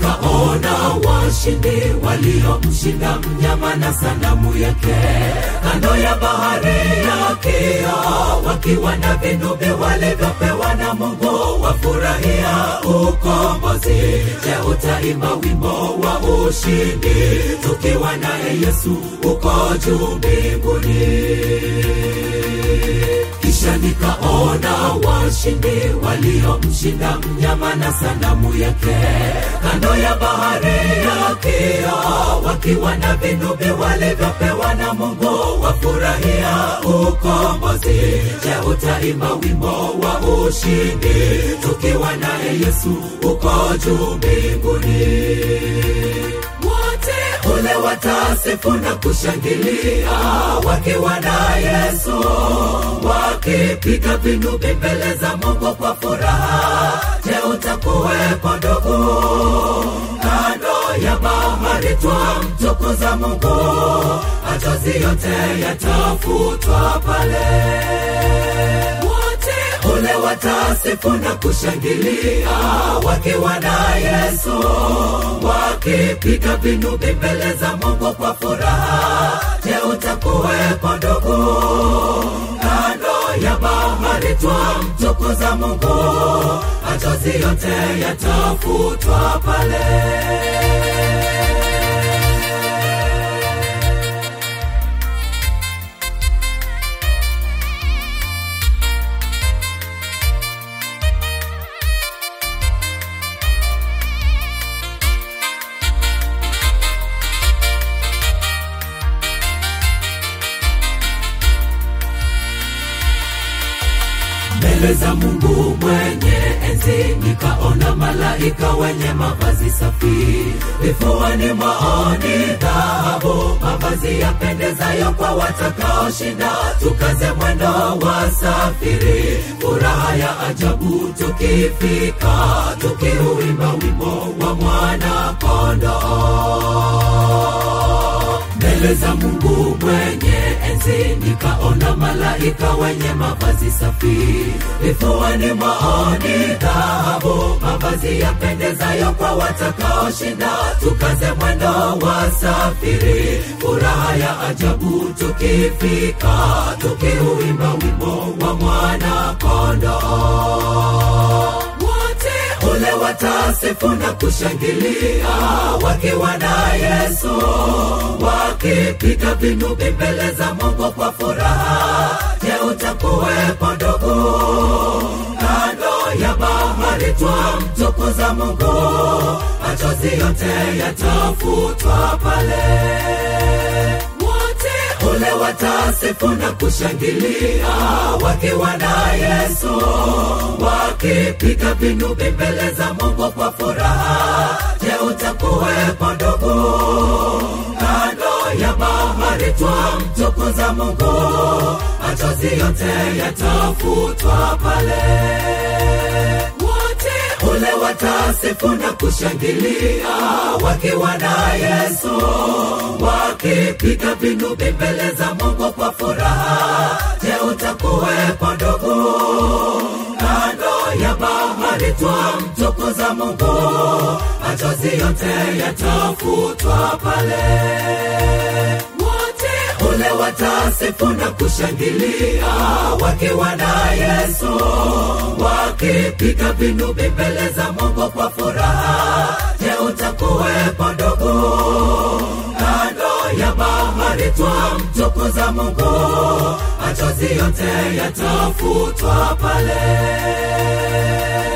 nikaona washindi waliomshinda mnyama na sanamu yake kando ya bahari ya kia wakiwa na vinubi walivyopewa na mungu wafurahia ukombozi je utaimba wimbo wa ushindi tukiwa naye yesu uko juu mbinguni kisha nikaona washindi waliomshinda mnyama na sanamu yake kando ya bahari ya kia wakiwa na vinubi walivyopewa na mungu wafurahia ukombozi je utaimba wimbo wa ushindi tukiwa naye yesu uko juu mbinguni wote ule watasifu na kushangilia wakiwa na yesu wakipiga vinubi mbele za mungu kwa furaha je utakuwepo ndugu kando ya bahari twa mtukuza mungu machozi yote yatafutwa pale wote ule watasifu na kushangilia wakiwa na yesu wakipiga vinubi mbele za mungu kwa furaha je utakuwepo ndugu kando ya bahari twa mtukuza mungu machozi yote yatafutwa pale mbele za mungu mwenye enzi nikaona malaika wenye mavazi safi vifuani mwaoni dhahabu mavazi yapendezayo kwa watakaoshinda tukaze mwendo wa safiri furaha ya ajabu tukifika tukiuimba wimbo wa mwana kondoo mbele za mungu mwenye enzi nikaona malaika wenye mavazi safi vifuani mwaoni dhahabu mavazi yapendezayo kwa watakaoshinda tukaze mwendo wa safiri furaha ya ajabu tukifika tukiuimba wimbo wa mwana kondoo wote ule watasifu na kushangilia wakiwa na yesu wakipiga vinubi mbele za mungu kwa furaha je utakuwepo ndugu kando ya bahari twa mtukuza mungu machozi yote yatafutwa pale wote ule watasifu na kushangilia wakiwa na yesu wakipiga vinubi mbele za mungu kwa furaha je utakuwepo ndugu kando ya bahari twa mtukuza mungu machozi yote yatafutwa pale wote ule watasifu na kushangilia wakiwa na yesu wakipiga vinubi mbele za mungu kwa furaha je utakuwepo ndugu kando ya bahari twa mtukuza mungu machozi yote yatafutwa pale wote ule watasifu na kushangilia wakiwa na yesu wakipiga vinubi mbele za mungu kwa furaha je utakuwepo ndugu kando ya bahari twa mtukuza mungu machozi yote yatafutwa pale